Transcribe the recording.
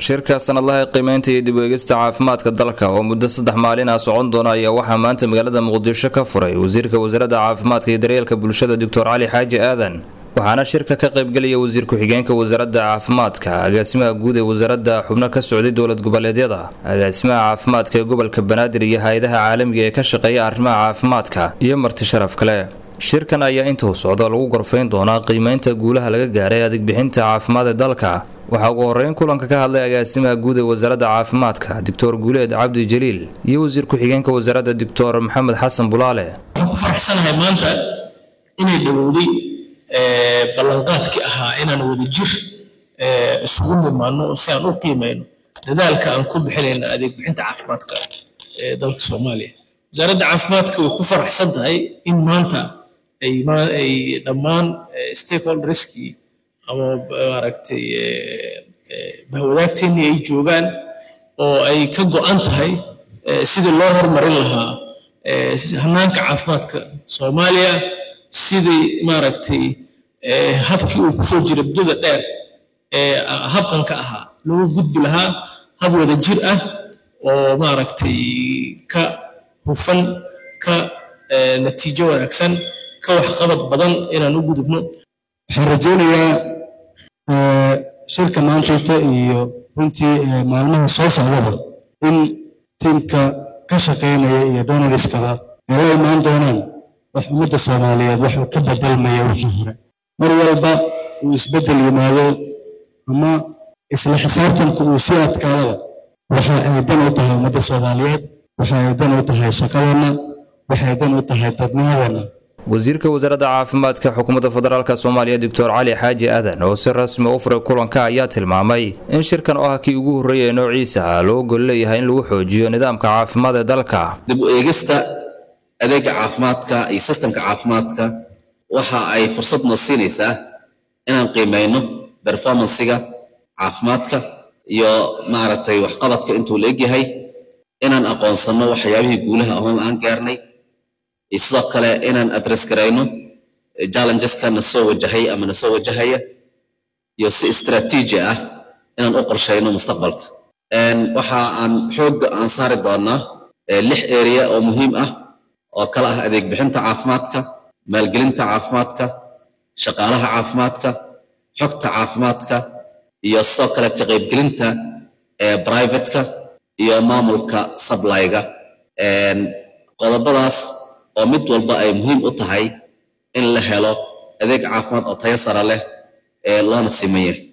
shirka sanadlaha ee qiimeynta iyo dib u eegista caafimaadka dalka oo muddo saddex maalin ah socon doona ayaa waxaa maanta magaalada muqdisho ka furay wasiirka wasaaradda caafimaadka iyo daryeelka bulshada doctor cali xaaji aadan waxaana shirka ka qaybgelaya wasiir ku-xigeenka wasaaradda caafimaadka agaasimaha guud ee wasaaradda xubno ka socday dowlad goboleedyada agaasimaha caafimaadka ee gobolka banaadir iyo hay-adaha caalamiga ee ka shaqeeya arrimaha caafimaadka iyo marti sharaf kale shirkan ayaa intuu socda lagu gorfayn doonaa qiimeynta guulaha laga gaaray adegbixinta caafimaad ee dalka waxaa ugu horeyn kulanka ka hadlay agaasimaha guud ee wasaaradda caafimaadka doctor guuleed cabdi jaliil iyo wasiir ku-xigeenka wasaaradda doctor maxamed xasan bulaale waxaan ku faraxsanahay maanta inay dhowowday ballanqaadkii ahaa inaan wada jir isugu nimaano si aan u qiimayno dadaalka aan ku bixinayna adeeg bixinta caafimaadka ee dalka soomaaliya wasaaradda caafimaadka way ku faraxsan tahay in maanta ay dhammaan stakeholderskii ama maaragtay bahwadaagteennii ay joogaan oo ay ka go'an tahay sidii loo horumarin lahaa hanaanka caafimaadka soomaaliya sidii maaragtay habkii uu kusoo jiray muddada dheer ee habqanka ahaa loogu gudbi lahaa hab wada jir ah oo maaragtay ka hufan ka natiijo wanaagsan ka waxqabad badan inaan u gudubno waxaan rajaynayaa shirka maantayta iyo runtii maalmaha soo socdaba in tiimka ka shaqaynaya iyo donoriskaba ay la imaan doonaan wax ummadda soomaaliyeed waxuu ka bedelmaya wixii hore mar walba uu isbeddel yimaado ama isla xisaabtanku uu sii adkaadaba waxa ay dan u tahay ummadda soomaaliyeed waxa ay dan u tahay shaqadeenna waxay dan u tahay dadnimadeenna wasiirka wasaaradda caafimaadka xukuumadda federaalk soomaaliya doctor cali xaaji aadan oo si rasmi u furay kulanka ayaa tilmaamay in shirkan oo ah kii ugu horreeya ee noociisa loo gol leeyahay in lagu xoojiyo nidaamka caafimaad ee dalka dib u eegista adeega caafimaadka iyo sistemka caafimaadka waxa ay fursad noo siinaysaa inaan qiimayno berformansiga caafimaadka iyo maaragtay waxqabadka intuu la egyahay inaan aqoonsanno waxyaabihii guulaha ahoon aan gaarnay iyo sidoo kale inaan adress garayno challengeska na soo wajahay ama na soo wajahaya iyo si istraatiiji ah inaan u qorshayno mustaqbalka waxa aan xoogga aan saari doonaa lix area oo muhiim ah oo kala ah adeeg bixinta caafimaadka maalgelinta caafimaadka shaqaalaha caafimaadka xogta caafimaadka iyo sidoo kale ka qaybgelinta privateka iyo maamulka sablyga qodobadaas oo mid walba ay muhiim u tahay in la helo adeeg caafimaad oo tayo sare leh ee loona siman yahay